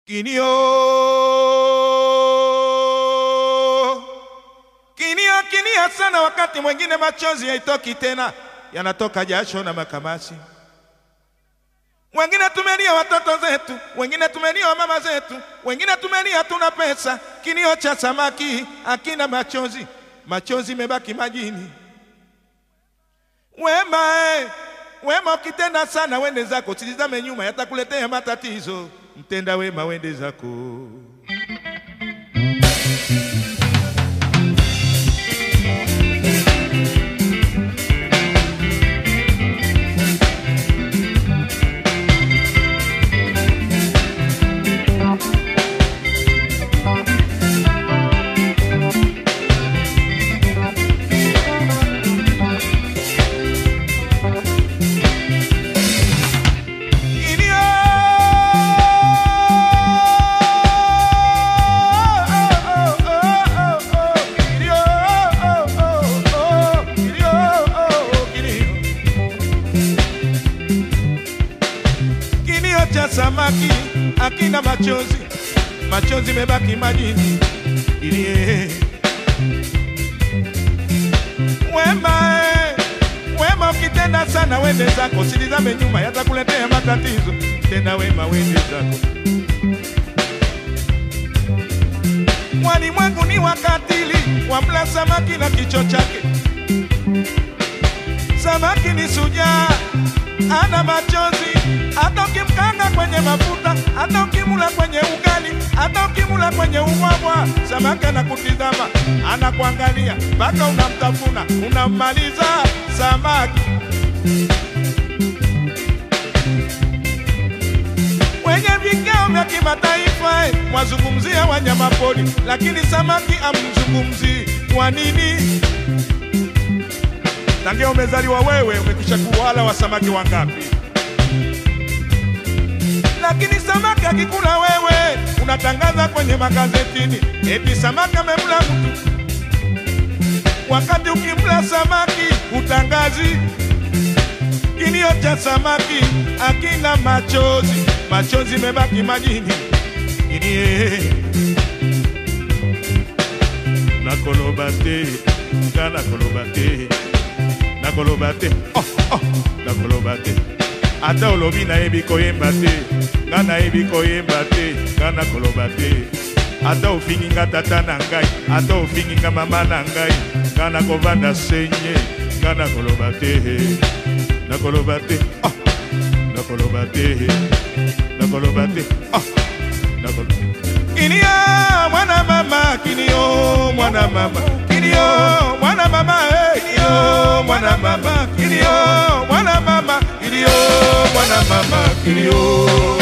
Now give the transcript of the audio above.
Kinio, kinio, kinia sana. Wakati mwingine machozi haitoki tena, yanatoka jasho na makamasi. Wengine tumelia watoto zetu, wengine tumelia mama zetu, wengine tumelia hatuna pesa. Kilio cha samaki hakina machozi, machozi mebaki majini. Wema eh, wema ukitenda sana, wende zako, usitizame nyuma, yatakuletea matatizo. Mtenda wema, wende zako. Kilio, kilio, kilio, kilio. Kilio cha samaki akina machozi, machozi mebaki majini. Kilie wema, eh, wema ukitenda sana, wende zako, usilizame nyuma, yatakuletea matatizo. Tenda wema, wende zako. Walimwengu ni wakatili, wamla samaki na kichwa chake. Samaki ni sujaa, ana machozi, hata ukimkanga kwenye mafuta, hata ukimula kwenye ugali, hata ukimula kwenye ubwabwa, samaki anakutizama, anakuangalia mpaka unamtafuna, unammaliza samaki. Kwenye vikao vya kimataifa eh, mwazungumzia wanyamapori, lakini samaki amzungumzii. Kwa nini? Tangia umezaliwa wewe umekwisha kuwala wa samaki wangapi? Lakini samaki akikula wewe unatangaza kwenye magazetini eti samaki amemla mtu, wakati ukimla samaki utangazi. Kilio cha samaki akina machozi, machozi mebaki majini. Kilie nakoloba te nga nakoloba te nakoloba te oh, oh, nakoloba te ata olobi nayebi koyemba te nga nayebi koyemba te nga nakoloba te ata ofingi nga tata na ngai ata ofingi nga mama na ngai nga nakovanda senye nga nakoloba te nakoloba te oh, nakoloba te nakoloba te oh, nakoloba Kilio mwana mama, kilio mwana mama, kilio mwana mama, eh, kilio mwana mama, kilio mwana mama, kilio mwana mama, kilio